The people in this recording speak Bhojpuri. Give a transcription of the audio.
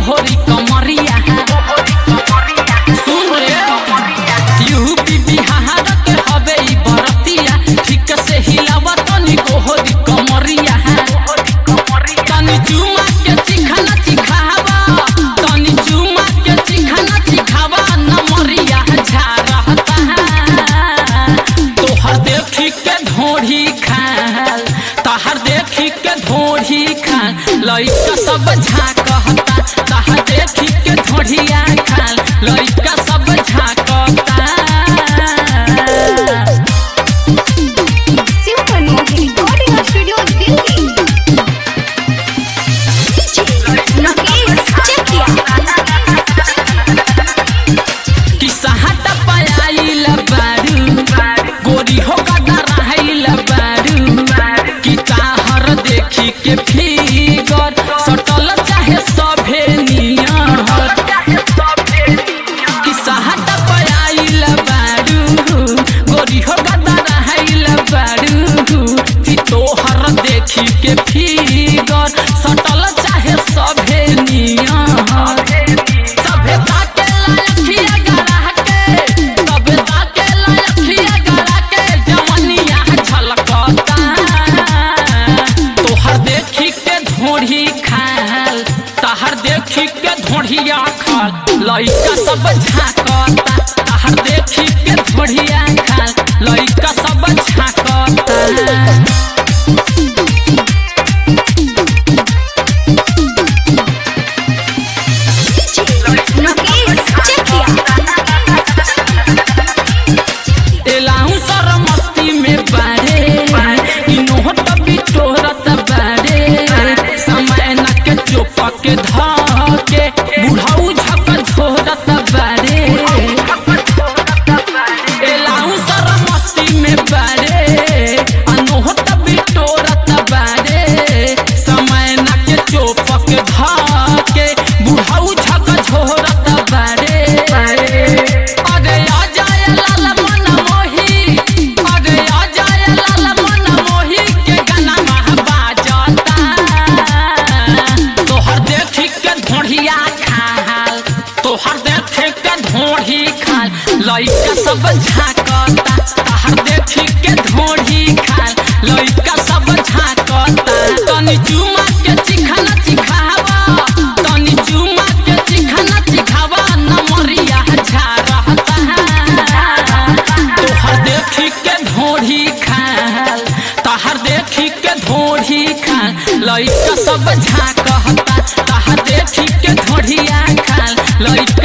गोहरी कमरिया सुन रे यूपी बिहार के हवे ई बरतिया ठीक से हिलावा तनी गोहरी कमरिया तनी चुमा के चिखाना चिखावा तनी चुमा के चिखाना चिखावा नमरिया झारहता तोहर देखी के ढोढ़ी खाल तहर देखी के ढोढ़ी खाल लइका सब झाकता तहर देखी के ढोढ़िया खाल लइका सब झाकता Super Movie Recording Studio Delhi. Nagesh Chetia. कि सहाटा पायाइल बारू गोरी हो गदा रहाइल बारू कि ताहर देखी के फिगर सटल चाहे सभे नियर कि सहाटा पायाइल बारू गोरी हो गदा रहाइल बारू कि तोहर देखी के फिगर सटल चाहे सभे नियर सभे ताके लायकिया गरा के सभे ताके लायकिया गरा के जवनिया झलकता तोहर देखी के ढोढ़ी खाल तहर देखी के ढोढ़िया खाल लइका सब झाकता तहर देखी के ढोढ़िया खाल लइका सब झाकता Nagesh Chetia. एलाहू सर मस्ती में बारे इनोह तभी तोहरत बारे समय न के चोप के धके बुढ़ाऊ झक झोरत बारे एलाहू सर मस्ती में बारे अनोह तभी तोहरत बारे समय न के चोप के धके बुढ़ाऊ झक झोरत बारे अरे आ जाए लाल मन मोही अरे आ जाए लाल मन मोही के गाना महबा जाता तोहर देखी के ढोढ़िया खाल तोहर देखी के ढोढ़ी खाल लइका सब झाकता तोहर देखी के ढोढ़ी खाल लइका सब झाकता तनी चुमा के चिखाना चिखावा तनी चुमा के चिखाना चिखावा नमरिया झारहता तोहर देखी के ढोढ़ी खाल तहर देखी के ढोढ़ी खाल लइका सब झाकता तहर देखी के ढोढ़िया खाल लइका